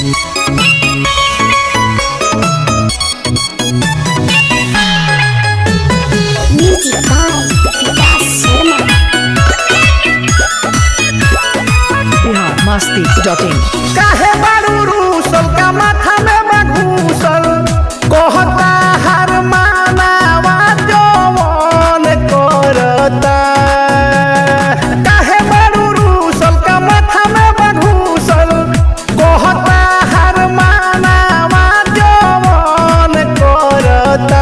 Music by Vikas Sharma. Bihar Masti dot in काहे बारू रूसल का माथा में बघूसल कहता हर मानावा जवन करता काहे बारू रूसल का माथा में बघूसल कहता हर मानावा जवन करता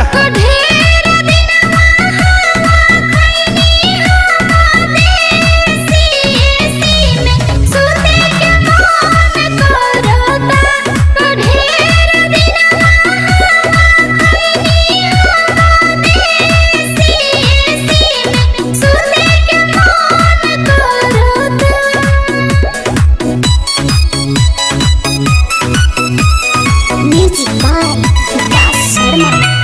Music by Vikas Sharma.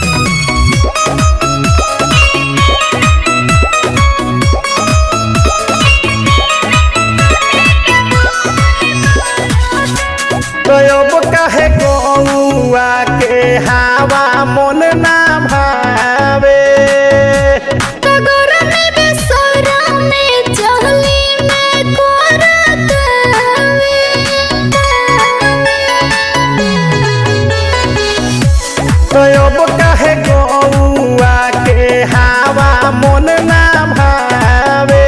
तब काहे गौआ के हवा मन ना भावे तब काहे गौआ के हवा मन ना भावे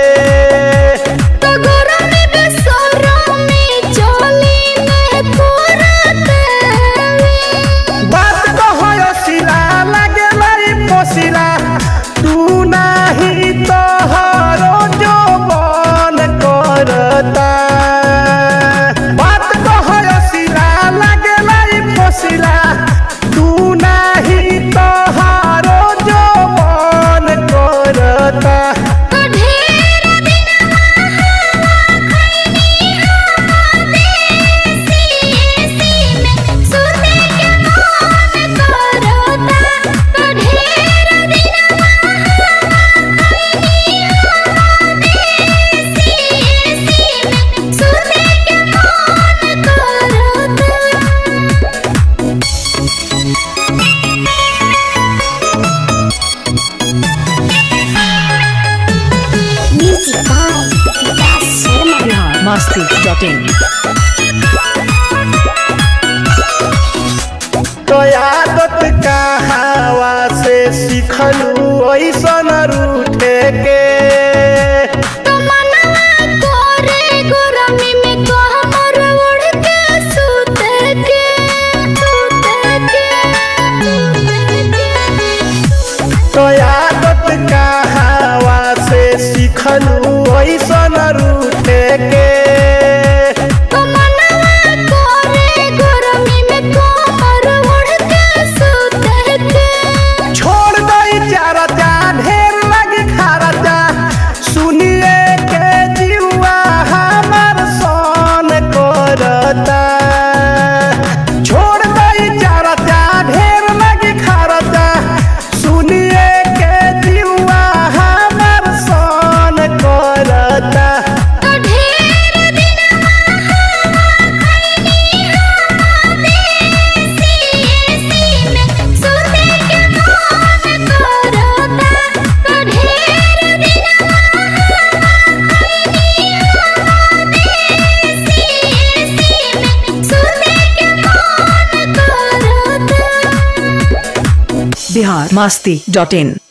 बात कहो सिला लगे लाई पोसिला तू नाही तो हरो जो बन करता बात कहो सिला लगे लाई पोसिला तू नाही तो हरो जो बन करता Music by Vikas Sharma. Bihar Masti dot in तो आदत कहावा से सीखलू ऐसन रूठे के तो आदत कहावा से सीखलू ऐसन रूठे के छोड़ दई चारता ढेर लगी खारता सुनिए के जीवा हमार सन करता छोड़ दई चारता ढेर लगी खारता सुनिए के जीवा हमार सन करता बिहार मस्ती डॉट इन